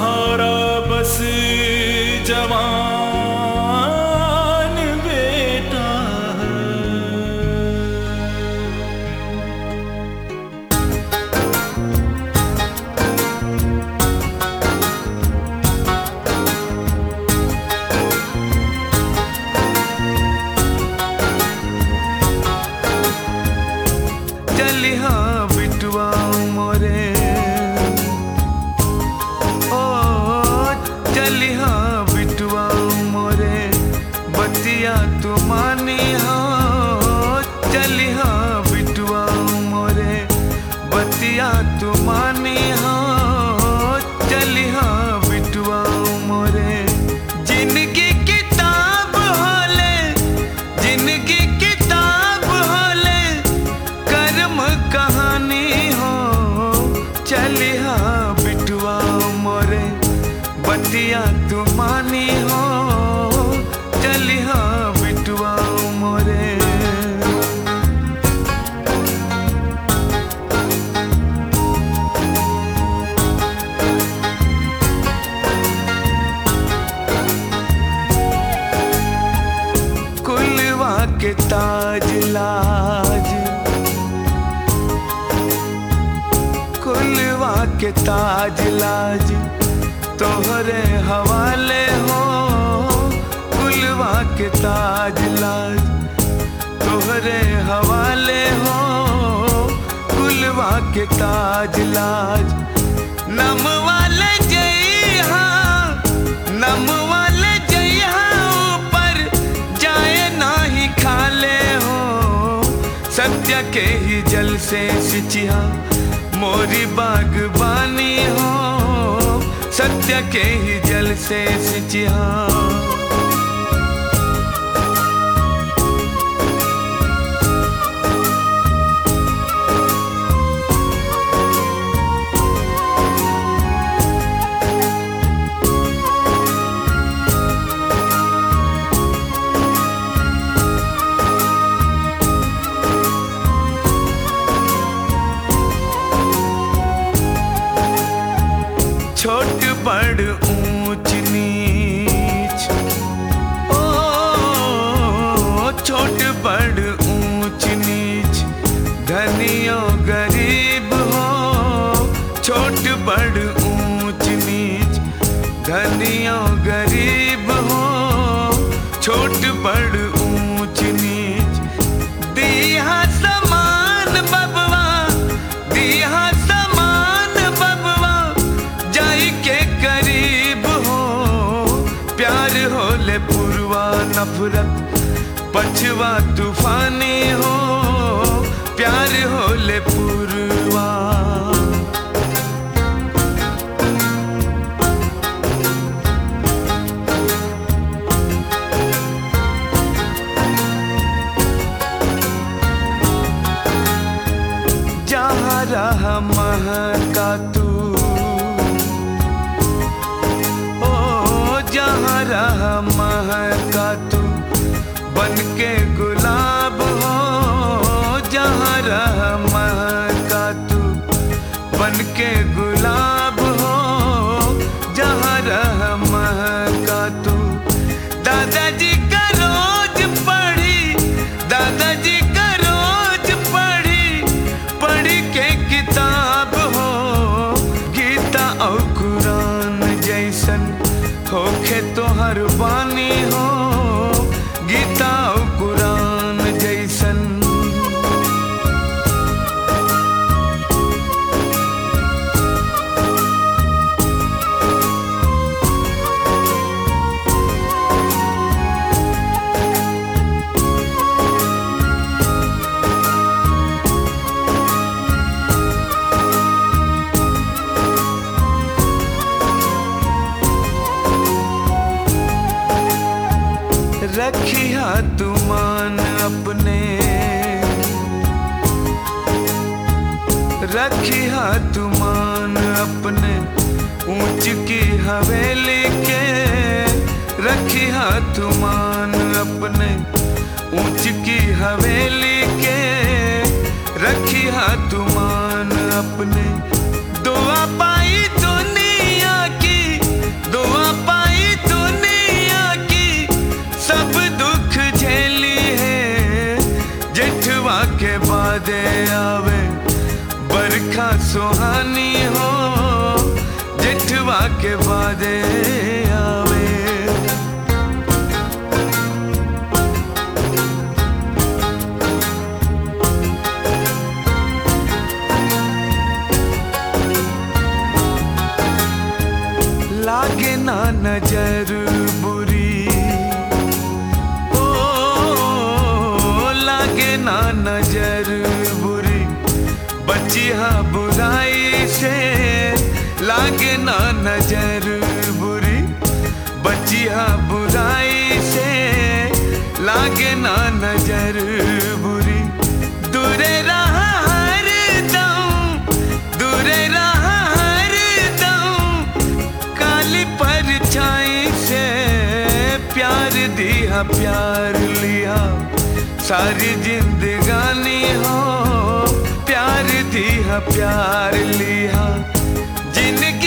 सहारा बस जवान बेटा है चलिहा बिटुआ मोरे ओ चलिहा बिटुआ मोरे बतिया तू मानी हो चलिहा बिटुआ मोरे बतिया तू मानी हो चलिहा बिटुआ मोरे जिनकी किताब होले जिनकी किताब होले कर्म कहानी हो चलिहा बिटुआ मोरे बतिया तू मानी हो चलिहा बिटुआ मोरे कुलवा के ताज लाज कुलवा के ताज लाज तोहरे हवाले हो कुलवा के ताज लाज तोहरे हवाले हो कुलवा के ताज लाज नम वाले जइहा नम वाले जइहा ऊपर जाए नाही खाले हो सत्य के ही जल से सिंचिहा मोरी बागबानी हो सत्य के ही जल से सिंचिहा छोट बड़ ऊंच नीच ओ छोट बड़ ऊंच नीच धनियो गरीब हो छोट बड़ ऊंच नीच धनियो गरीब हो छोट बड़ ऊंच नीच दिया समान बबवा दिया समान बबवा जाई के करीब हो प्यार होले पुरवा नफरत पछवा तूफानी हो प्यार होले पुरवा जहाँ रहा महका तू ओ जहाँ रहा महका तू बन के गुलाब हो जहाँ रहा महका तू बन के गुलाब हो जहाँ रहा महका तू दादाजी का रोज पढ़ी दादाजी का रोज पढ़ी पढ़ के किताब हो गीता और कुरान जैसन होखे तो हर बानी हो गीता और कुरान जैसन रखिया तुमान अपने रखिया तुमान अपने ऊंच की हवेली के रखिया तुमान अपने ऊंच की हवेली के रखिया तुमान अपने दुआ पाई दुनिया की सुहानी हो जिठवा के बादे आवे लागे ना नजर बुरी ओ लागे ना नजर बुरी बचिया बुराई से लागे ना नजर बुरी बचिया बुराई से लागे ना नजर बुरी दूरे रहा हर दम दूरे रहा हर दम काली परछाई से प्यार दिया प्यार लिया सारी जिंदगानी हो प्यार दिया प्यार लिया जिनकी